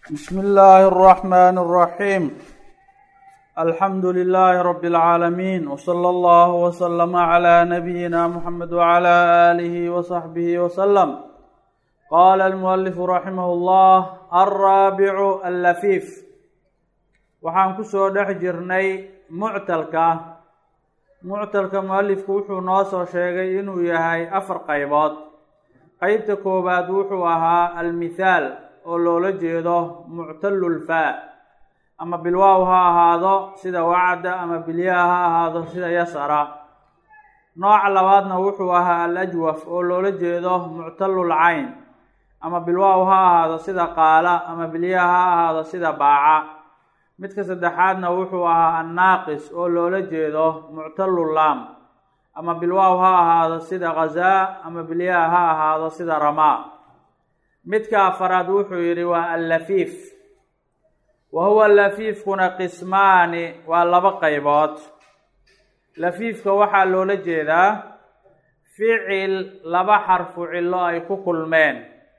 بسم الله الرحمن الرحيم الحمد لله رب العالمين وصلى الله وسلم على نبينا محمد وعلى آله وصحبه وسلم قال المؤلف رحمه الله الرابع اللفيف waxaan kusoo dhex jirnay muctalka muctalka mualifku wuxuu noo soo sheegay inuu yahay afar qaybood qeybta koowaad wuxuu ahaa almithaal oo loola jeedo muctalulfaa ama bilwaaw ha ahaado sida wacda ama bilyaa ha ahaado sida yasara nooca labaadna wuxuu ahaa alajwaf oo loola jeedo muctalul cayn ama bilwaaw ha ahaado sida qaala ama bilyaa ha ahaado sida baaca midka saddexaadna wuxuu ahaa annaaqis oo loola jeedo muctalul laam ama bilwaaw ha ahaado sida khazaa ama bilyaa ha ahaado sida ramaa midka afaraad wuxuu yidhi waa allafiif wa huwa lafiifkuna qismaani waa laba qaybood lafiifka waxaa loola jeedaa ficil laba xarfu cillo ay ku kulmeen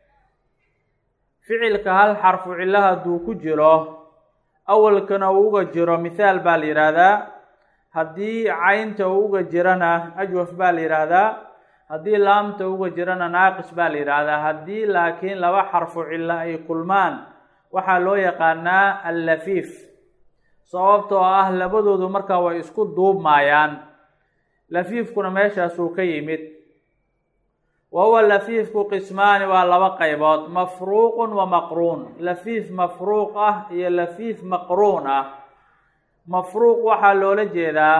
ficilka hal xarfu cillo hadduu ku jiro awalkana uu uga jiro mithaal baa la yidhaahdaa haddii caynta uu uga jirana ajwaf baa la yidhaahdaa haddii laamta uga jirana naaqis baa la yidhaahdaa haddii laakiin laba xarfu cillo ay kulmaan waxaa loo yaqaanaa allafiif sababtoo ah labadoodu markaa way isku duubmaayaan lafiifkuna meeshaasuu ka yimid wa huwa lafiifku qismaani waa laba qaybood mafruuqun wa maqruun lafiif mafruuq ah iyo lafiif maqruun ah mafruuq waxaa loola jeedaa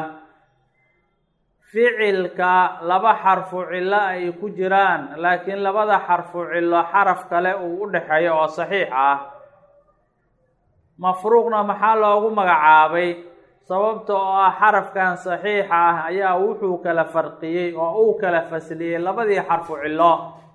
ficilka laba xarfu cillo ay ku jiraan laakiin labada xarfu cillo xaraf kale uu u dhexeeyo oo saxiix ah mafruuqna maxaa loogu magacaabay sababta oo ah xarafkan saxiixa ah ayaa wuxuu kala farqiyey oo uu kala fasliyey labadii xarfu cillo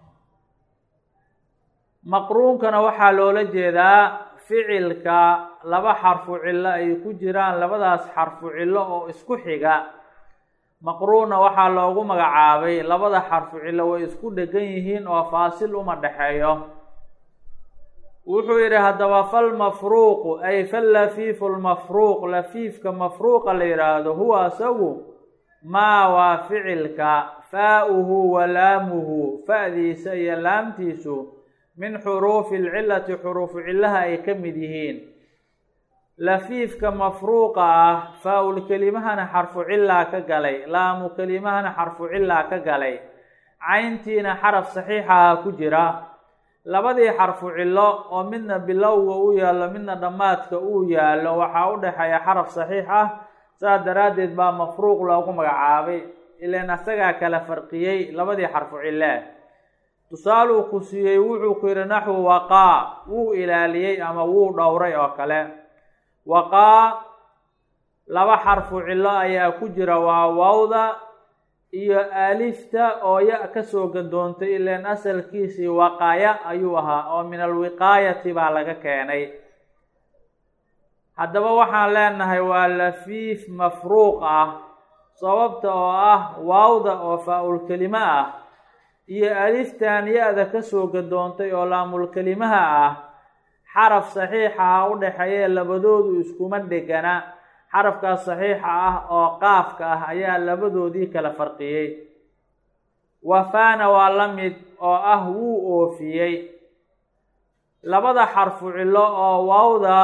maqruunkana waxaa loola jeedaa ficilka laba xarfu cillo ay ku jiraan labadaas xarfu cillo oo isku xiga maqruunna waxaa loogu magacaabay labada xarfu cillo way isku dhegan yihiin oo faasil uma dhexeeyo wuxuu yidhi haddaba falmafruuqu ay fallafiifu lmafruuq lafiifka mafruuqa la yidhaahdo huwa isagu maa waa ficilka faa-uhu wa laamuhu fa-diisa iyo laamtiisu min xuruufi lcilati xuruufu cillaha ay ka mid yihiin lafiifka mafruuqa ah faa-ul kelimahana xarfu cilaa ka galay laamu kelimahana xarfu cilaa ka galay cayntiina xaraf saxiixaha ku jira labadii xarfu cillo oo midna bilowga u yaallo midna dhammaadka uu yaallo waxaa u dhexeeya xaraf saxiix ah saas daraaddeed baa mafruuq loogu magacaabay ilaan asagaa kala farqiyey labadii xarfu cillee tusaaluu ku siiyey wuxuu ku yidhi naxwu waqaa wuu ilaaliyey ama wuu dhowray oo kale waqaa laba xarfu cillo ayaa ku jira waa wawda iyo alifta oo ya kasoo gadoontay ilaan asalkiisii waqaya ayuu ahaa oo min alwiqaayati baa laga keenay haddaba waxaan leenahay waa lafiif mafruuq ah sababta oo ah waawda oo faa-ul kelima ah iyo aliftan ya-da kasoo gadoontay oo laamul kelimaha ah xaraf saxiixaha u dhexeeye labadoodu iskuma dhegana xarafkaas saxiixa ah oo qaafka ah ayaa labadoodii kala farqiyey wafaana waa la mid oo ah wuu oofiyey labada xarfu cillo oo waawda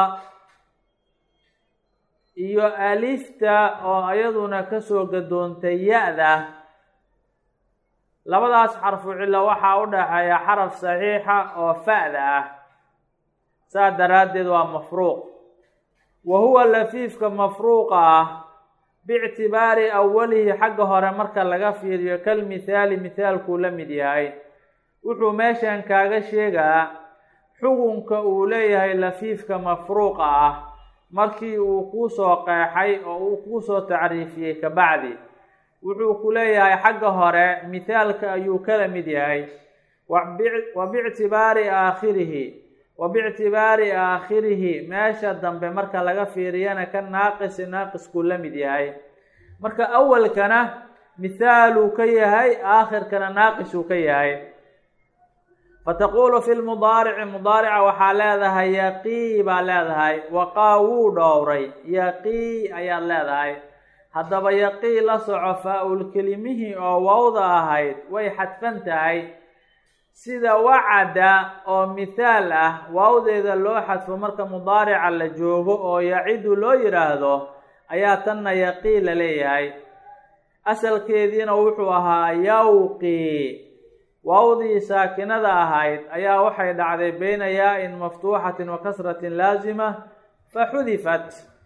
iyo alifta oo iyaduna kasoo gadoontay ya-da labadaas xarfu cillo waxaa u dhexeeya xaraf saxiixa oo fa-da ah saas daraaddeed waa mafruuq wa huwa lafiifka mafruuqa ah biictibaari awalihi xagga hore marka laga fiiriyo kal mithaali mithaalkuu la mid yahay wuxuu meeshan kaaga sheegaa xukunka uu leeyahay lafiifka mafruuqa ah markii uu kuusoo qeexay oo uu kuusoo tacriifiyey kabacdi wuxuu ku leeyahay xagga hore mithaalka ayuu kala mid yahay wa biictibaari aakhirihi wa biictibaari aakhirihi meesha dambe marka laga fiiriyana ka naaqisi naaqiskuu la mid yahay marka awalkana mithaaluu ka yahay aakhirkana naaqisuu ka yahay fataqulu fi lmudaarici mudaarica waxaa leedahay yaqii baa leedahay waqaa wuu dhowray yaqii ayaad leedahay haddaba yaqii la soco faa-ul kelimihii oo wawda ahayd way xadfan tahay sida wacada oo mithaal ah waawdeeda loo xadfo marka mudaarica la joogo oo yacidu loo yidhaahdo ayaa tanna yaqii la leeyahay asalkeediina wuxuu ahaa yawqii waawdii saakinada ahayd ayaa waxay dhacday beyna yaa-in maftuuxatin wa kasratin laazima fa xudifat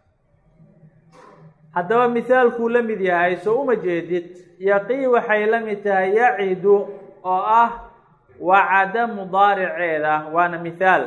haddaba mithaalkuu la mid yahay soo uma jeedid yaqii waxay la mid tahay yacidu oo ah wacada mudaariceeda waana mithaal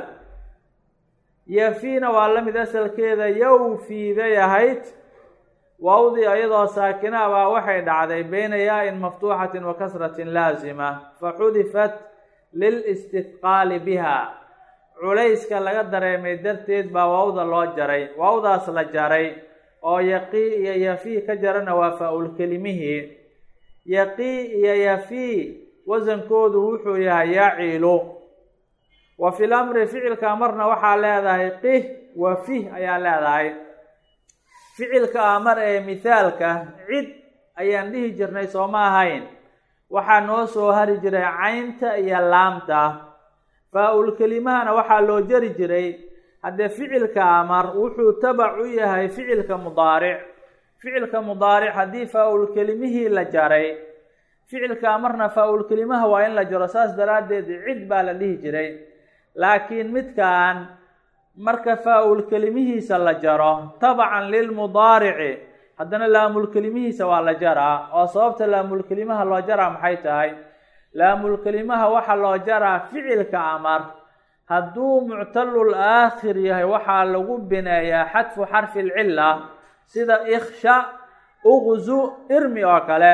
yafiina waa la mid asalkeeda yawfii bay ahayd waawdii iyadoo saakina baa waxay dhacday beyna yaa-in maftuuxatin wa kasratin laazima fa xudifat lilistithqaali biha culayska laga dareemay darteed baa waawda loo jaray waawdaas la jaray oo yaqii iyo yafii ka jarana waa faa-ul kelimihii yaqii iyo yafii wasankoodu wuxuu yahay yacilu wa fil amri ficilka marna waxaa leedahay qih wa fih ayaa leedahay ficilka amar ee mithaalka cid ayaan dhihi jirnay soo ma ahayn waxaa noo soo hari jiray caynta iyo laamta faa-ul kelimahana waxaa loo jari jiray haddee ficilka amar wuxuu tabac u yahay ficilka mudaaric ficilka mudaaric haddii faa-ul kelimihii la jaray ficilka amarna faa-ul kelimaha waa in la jaro saas daraaddeed cid baa la dhihi jiray laakiin midkan marka faa-ul kelimihiisa la jaro tabacan lilmudaarici haddana laamul kelimihiisa waa la jaraa oo sababta laamul kelimaha loo jaraa maxay tahay laamul kelimaha waxaa loo jaraa ficilka amar hadduu muctalul aakhir yahay waxaa lagu bineeyaa xadfu xarfi lcila sida iksha uqzu irmi oo kale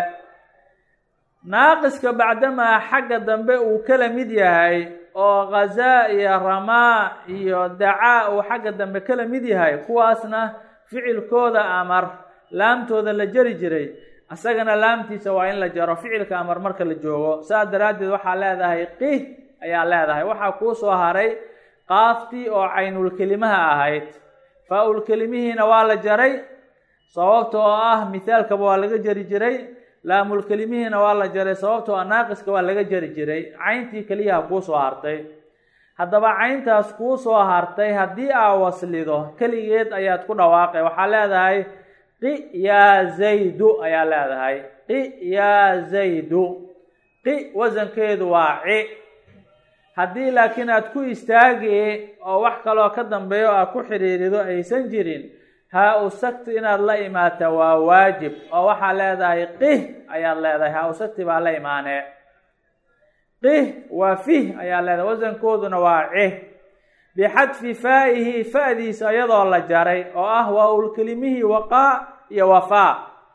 naaqiska bacdamaa xagga dambe uu kala mid yahay oo khazaa iyo ramaa iyo dacaa uu xagga dambe kala mid yahay kuwaasna ficilkooda amar laamtooda la jari jiray isagana laamtiisa waa in la jaro ficilka amar marka la joogo saas daraaddeed waxaa leedahay qih ayaa leedahay waxaa kuu soo haray qaaftii oo caynul kelimaha ahayd faa-ul kelimihiina waa la jaray sababta oo ah mithaalkaba waa laga jari jiray laamul kelimihiina waa la jaray sababtoo ah naaqiska waa laga jari jiray cayntii keliyaha kuu soo hartay haddaba cayntaas kuu soo hartay haddii aa waslido keligeed ayaad ku dhawaaqay waxaa leedahay qi yaa zaydu ayaa leedahay qi yaa zaydu qi wasankeedu waa ci haddii laakiin aad ku istaagi oo wax kaloo ka dambeeyo aad ku xidhiirido aysan jirin haa u sagti inaad la imaata waa waajib oo waxaa leedahay qih ayaad leedahay haa u sagti baa la imaanee qih waa fih ayaa leedahay wasankooduna waa cih bixadfi faa'ihi fa'diisa iyadoo la jaray oo ah waa ulkelimihii waqaa iyo wafaa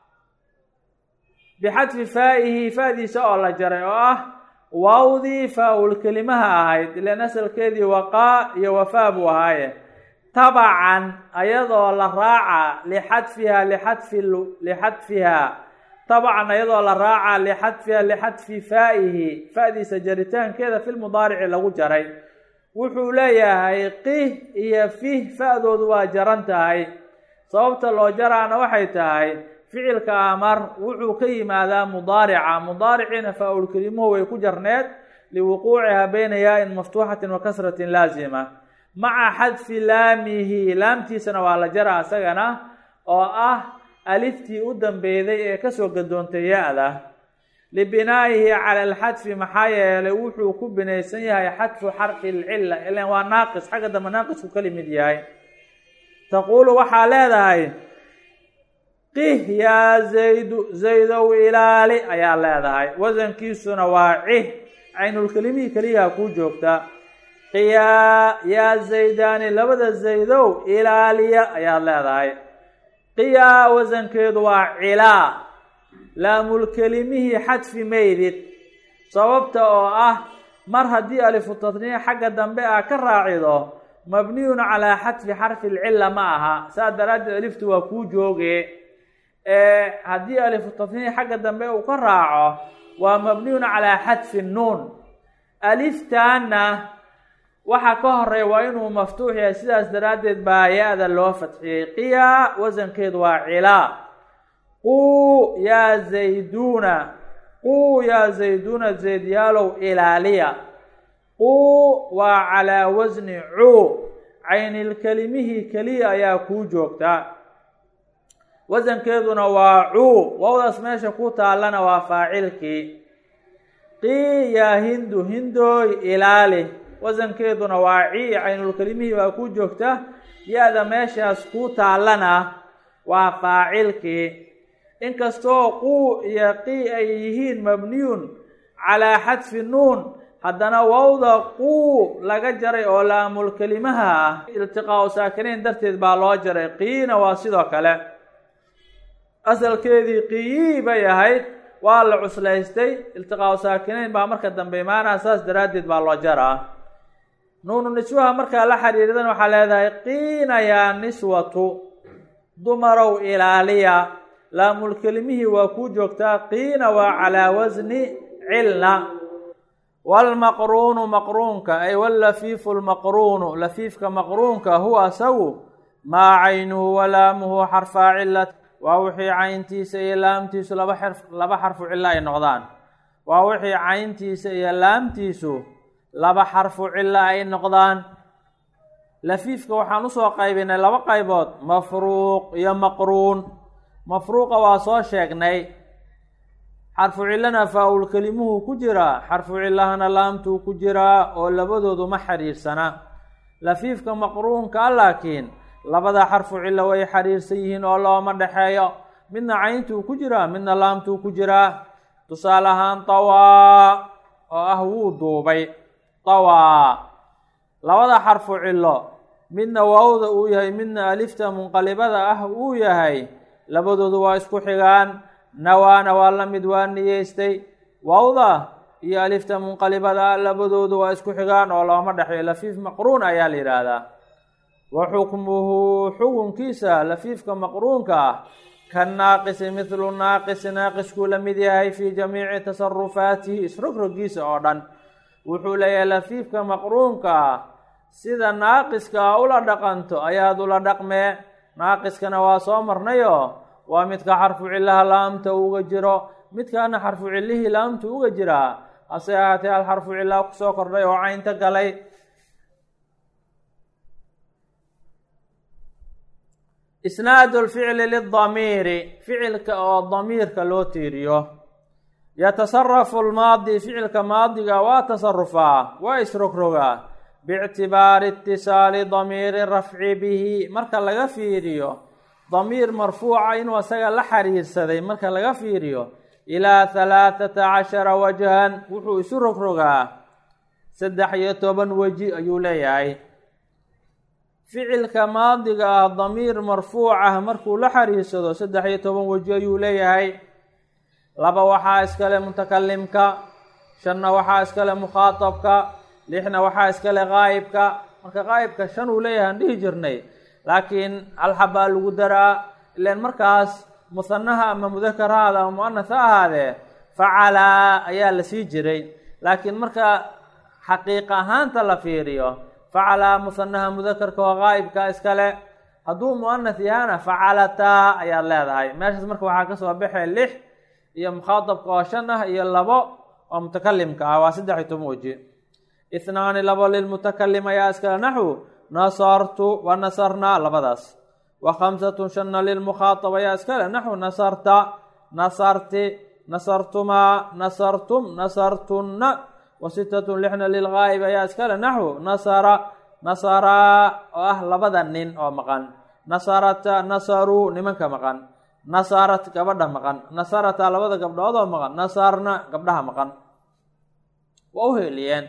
bixadfi faa'ihi fa'diisa oo la jaray oo ah waawdii faa-ul kelimaha ahayd ilan asalkeedii waqaa iyo wafaa buu ahaaye tabacan ayadoo la raaca lixadfiha lixadfi lixadfiha tabacan ayadoo la raaca lixadfiha lixadfi faa'ihi fa'diisa jaritaankeeda fi lmudaarici lagu jaray wuxuu leeyahay qih iyo fih fa-doodu waa jaran tahay sababta loo jaraana waxay tahay ficilka amar wuxuu ka yimaadaa mudaarica mudaariciina faa-ul kelimuhu way ku jarneed liwuquuciha bayna yaa-in maftuuxatin wa kasratin laazima maca xadfi laamihi laamtiisana waa la jara isagana oo ah aliftii u dambeyday ee kasoo gadoontay ya-da libinaa'ihi cala alxadfi maxaa yeelay wuxuu ku binaysan yahay xadfu xarfi lcila ilan waa naaqis xagga dambe naaqisku ka limid yahay taquulu waxaa leedahay qih yaa zaydu zaydow ilaali ayaa leedahay wasankiisuna waa cih caynulkelimihii keliyaha kuu joogta qiyaa yaa zaydaani labada zaydow ilaaliya ayaad leedahay qiyaa wasankeedu waa cilaa laamulkelimihii xadfi maydid sababta oo ah mar haddii alifu tatniic xagga dambe ah ka raacido mabniyun calaa xadfi xarfi lcila ma aha saas daraaddeed aliftu waa kuu jooge haddii alifu tatniic xagga dambe uu ka raaco waa mabniyun calaa xadfi nuun aliftaana waxa ka horeeya waa inuu maftuux yahay sidaas daraaddeed baa ya-da loo fadxiyey qiyaa wasankeedu waa cilaa quu yaa zayduuna quu yaa zayduuna zaydyaalow ilaaliya quu waa calaa wasni cuu caynilkelimihii keliya ayaa kuu joogtaa wasankeeduna waa cuu wawdaas meesha ku taallana waa faacilkii qii yaa hindu hindooy ilaali wasankeeduna waa cii caynulkelimihii baa ku joogta ya-da meeshaas ku taallana waa faacilkii inkastoo quu iyo qii ay yihiin mabniyun calaa xadfi nuun haddana wawda quu laga jaray oo laamulkelimaha ah iltiqaa-u saakiniin darteed baa loo jaray qiina waa sidoo kale asalkeedii qiyii bay ahayd waa la cuslaystay iltiqaa-u saakiniin baa marka dambe imaanaha saas daraaddeed baa loo jaraa nuunu niswaha markaa la xiriiridan waxaa leedahay qiina yaa niswatu dumarow ilaaliya laamulkelimihii waa kuu joogtaa qiina waa calaa wasni cilna waalmaqruunu maqruunka ay wallafiifu lmaqruunu lafiifka maqruunka huwa asagu maa caynuhu walaamuhu xarfaa cilat waa wixii cayntiisa iyo laamtiisu laba xarf laba xarfu cilo ay noqdaan waa wixii cayntiisa iyo laamtiisu laba xarfu cilo ay noqdaan lafiifka waxaan usoo qaybinay laba qaybood mafruuq iyo maqruun mafruuqa waa soo sheegnay xarfu cilana faa-ul kelimuhu ku jiraa xarfu cilahana laamtuu ku jiraa oo labadoodu ma xiriirsana lafiifka maqruunka laakiin labada xarfu cilo way xiriirsan yihiin oo looma dhexeeyo midna cayntuu ku jiraa midna laamtuu ku jiraa tusaale ahaan tawaa oo ah wuu duubay tawaa labada xarfu cilo midna waawda uu yahay midna alifta munqalibada ah uu yahay labadoodu waa isku xigaan nawaana waa la mid waa niyeystay waawda iyo alifta munqalibada ah labadoodu waa isku xigaan oo looma dhexeeyo lafiif maqruun ayaa la yidhaahdaa wa xukmuhu xukunkiisa lafiifka maqruunka ah ka naaqisi mithlu naaqisi naaqiskuu la mid yahay fii jamiici tasarufaatihi isrogrogiisa oo dhan wuxuu leeyahay lafiifka maqruunka ah sida naaqiska ula dhaqanto ayaad ula dhaqmee naaqiskana waa soo marnayo waa midka xarfu cilaha laamta uga jiro midkaana xarfu cilihii laamta uga jiraa hase ahaatee hal xarfu cilaha kusoo kordhay oo caynta galay isnaadu lficli lidamiiri ficilka oo damiirka loo tiiriyo yatasarafu lmaadi ficilka maadiga waa tasarufaa waa isrogrogaa biictibaari itisaali damiiri rafci bihi marka laga fiiriyo damiir marfuuca inuu asaga la xiriirsaday marka laga fiiriyo ilaa halaathata cashara wajhan wuxuu isu rogrogaa saddex iyo toban weji ayuu leeyahay ficilka maadiga ah damiir marfuuc ah markuu la xiriirsado saddex iyo toban weji ayuu leeyahay laba waxaa iskale mutakalimka shanna waxaa iskale mukhaatabka lixna waxaa iskale qaa'ibka marka qaa'ibka shan uu leeyahay aan dhihi jirnay laakiin alxabaa lagu daraa ilan markaas musanaha ama mudakar ha ahaade ama muanas ha ahaadee facalaa ayaa la sii jiray laakiin marka xaqiiq ahaanta la fiiriyo facalaa musanaha mudakarka oo qaa'ibka iskale hadduu muanas yahana facalataa ayaad leedahay meeshaas marka waxaa kasoo baxay lix iyo mukhaatabka oo shan ah iyo labo oo mutakalimka ah waa saddex iyo toban weji ithnaani labo lilmutakalim ayaa iskale naxwu nasartu wa nasarnaa labadaas wa khamsatun shanna lilmukhaatab ayaa iskale naxwu nasarta nasarti nasartumaa nasartum nasartunna wa sitatun lixna lilgaa'ib ayaa iskale naxwu nasara nasaraa oo ah labada nin oo maqan nasarata nasaruu nimanka maqan nasarat gabadha maqan nasarata labada gabdhood oo maqan nasarna gabdhaha maqan waa u heliyeen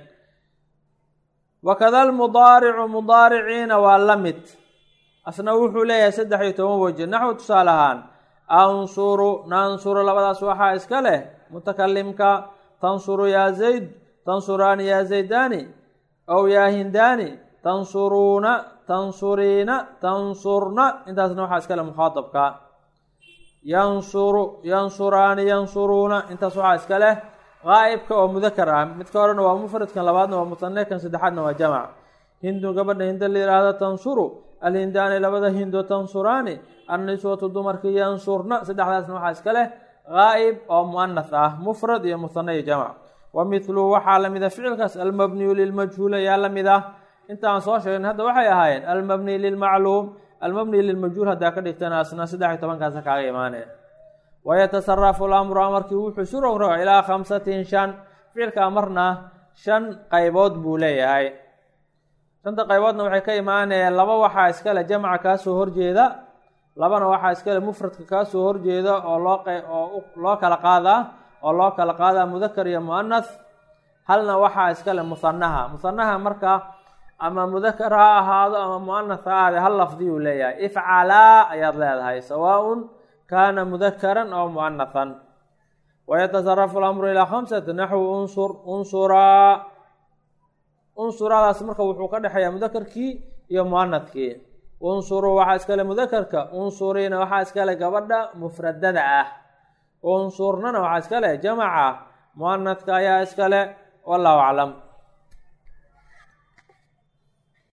wakada almudaaricu mudaariciina waa la mid asna wuxuu leeyahay saddex iyo toban weji naxwu tusaale ahaan ansuru nansuru labadaas waxaa iska leh mutakalimka tansuru yaa zayd tansuraani yaa zaydaani ow yaa hindaani tansuruuna tansuriina tansurna intaasna waxaa iska leh mukhaatabka yansuru yansuraani yansuruuna intaas waxaa iska leh qaa'ibka oo mudakar ah midka horena waa mufradkan labaadna waa musane kan saddexaadna waa jamac hindun gabadha hinda la yidhaahdo tansuru alhindaani labada hindo tansuraani anniswatu dumarkii yansurna saddexdaasna waxaa iska leh qaa'ib oo mu'anath ah mufrad iyo musane iyo jamac wa mithluhu waxaa lamid a ficilkaas almabniyu lilmajhuul ayaa lamid ah intaan soo sheegn hadda waxay ahaayeen almabni lilmacluum almabni lilmajhuul haddaa ka dhigtana asna saddex iyo tobankaasa kaaga imaanaya wayatasarafu lamru amarkii wuxuu isu rogroga ilaa khamsatin shan ficilka amarna shan qaybood buu leeyahay shanta qayboodna waxay ka imaanayeen laba waxaa iskale jamca kaasoo horjeeda labana waxaa iskale mufradka kaasoo horjeeda oo loo oo loo kala qaadaa oo loo kala qaadaa mudakar iyo mu'anath halna waxaa iskale musanaha musanaha marka ama mudakar ha ahaado ama mu'anath ha ahaade hal lafdiyuu leeyahay ifcalaa ayaad leedahay sawaaun kaana mudakaran oo mu'anathan wayatasarafu lamru ilaa khamsati naxwu unsur unsuraa unsuradaas marka wuxuu ka dhexeeyaa mudakarkii iyo mu'anadkii unsuruu waxaa iskale mudakarka unsuriina waxaa iskale gabadha mufradada ah unsurnana waxaa iskale jamaca mu'anadka ayaa iskale wallahu aclam